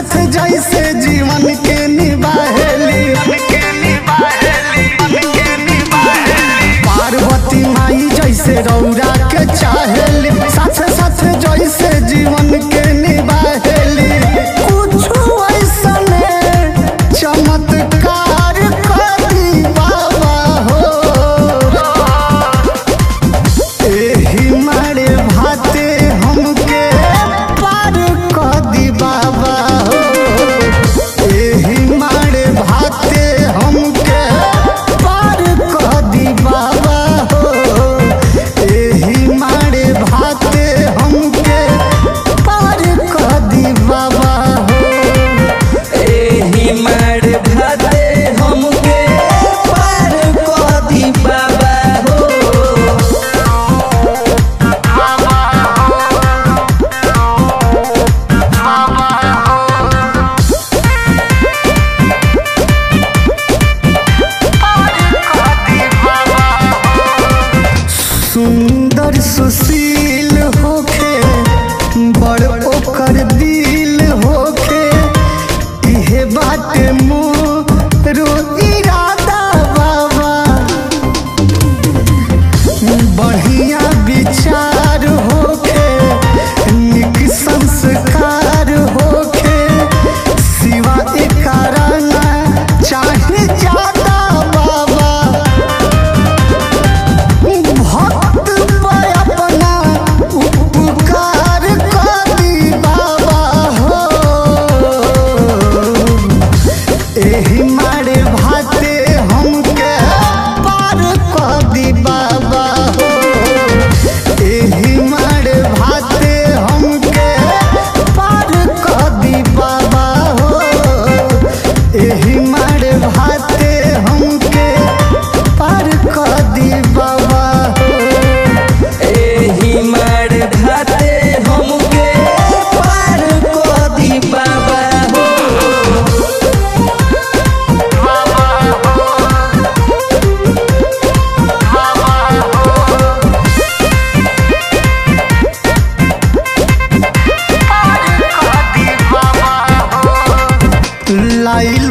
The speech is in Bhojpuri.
साथ जैसे जीवन के निभाहेली पार्वती माई जैसे रौरा के चाहेली साथ साथ जैसे जीवन के निभाहेली कुछो ऐसने चमत्कार करी बाबा हो एही मारे भाते हमके पार क दी बाबा हो एही मारे भाते हमके पार क दी बाबा हो एही मारे भाते हमके पार क दी बाबा हो एही मार भाते हमके पार क दी बाबा हो सुंदर सुशील होखे बड़ ओकर दिल होखे इहे बाटे मोरो इरादा बाबा बढ़िया विचार होखे निक संस्कार होखे सिवा एकरा ना चाहे ज्यादा बाबा भक्त पे अपना उपकार कर दी बाबा हो एही मारे भाते हमके पार कर दी बाबा हो एही मारे भाते हमके पार कर दी बाबा हो एही मारे भाते हमके पार कर दी बाबा हो एही मार भाते हमके पार क दी बाबा हो लाइल